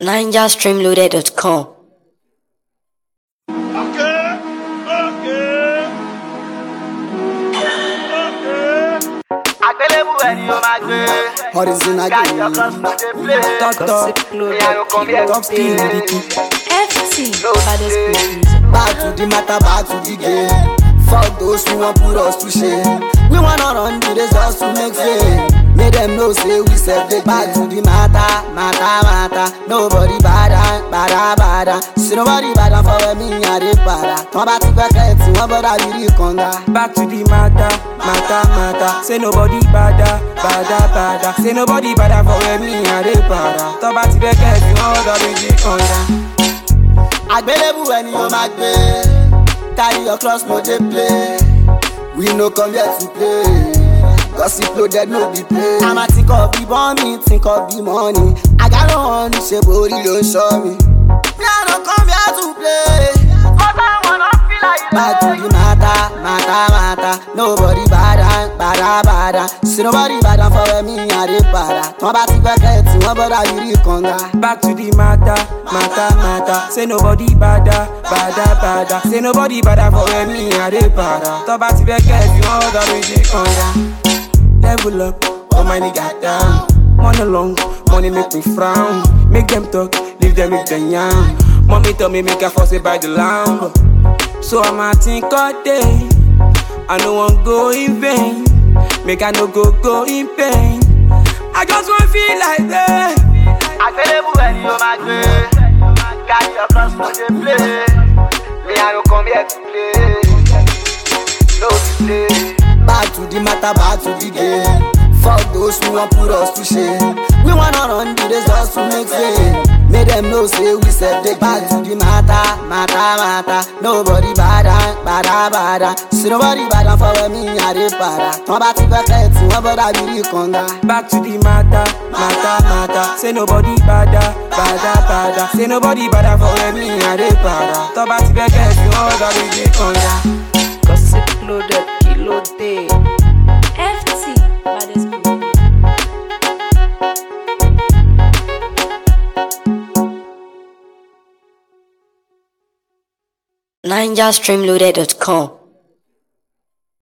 NigerStreamloaded.com. Okay, okay, okay. àgbélébù ẹni o máa gbé. Horizontal káyọ̀ game. kan sùn dé play. Top top, ìyàrá kan bí top skin Liriki. FT, baddest producer. Back to the matter, back to the game. Fuck those who want put us to shame. We wanna run the race just to make fame. Make them know say we set the back to the matter, matter, matter. Nobody bada, bada, bada. See nobody bada for me, I dey para. Tọ́ bá ti fẹ́ kẹ́ẹ̀tì, wọ́n bọ́dà yìí kànga. Back to the matter, matter, matter. Say nobody bada, bada, bada. Say nobody bada for where me and they para. Talk about the get you all the way under. àgbélébù ẹni o máa gbé carry your cross no dey play we no come here to play gossip loaded no be play. àmà tí kò bí bọ́ọ̀mì tí kò bí mọ́ọ̀nì àgárò wọn ní ṣe borí ló ń ṣọ́ mi. mi à no come here to play. mọ́tà wọn náà fi láyé. Back to the matter, matter, matter. Nobody bada, bada, bada. See nobody bada for me, I dey para. Tọ́ bá ti fẹ́ kẹ́ẹ̀tì, wọ́n bọ́dà yìí kànga. Back to the matter, matter, matter. Say nobody bada, bada, bada. Say nobody bada for where me and they para. Talk about the get you all the way under. Level up, oh my nigga down. Money long, money make me frown. Make them talk, leave them with the young. Mommy tell me make a fuss it by the lamb. So I'ma think all day. I no want go in vain. Make I no go go in pain. I just want feel like that. àgbélébù ẹni o máa gbé. káyọ̀ kan sùn dé play. ìyàrá kan bí ẹ ti play. no be play. Back to the matter, back to the game. Fuck those who want put us to shame. We wanna run the race just to make fame. Make them know say we set the back to the matter, matter, matter. Nobody bada, bada, bada. See nobody bada for me, I dey para. Tọ́ bá ti fẹ́ kẹ́ẹ̀tì, wọ́n bọ́dà yìí kànga. Back to the matter, matter, matter. Say nobody bada, bada, bada. Say nobody bada for where me and they para. Talk about the get you all the way under. Gossip loaded, kilo day. FT, baddest producer. NigerStreamloaded.com.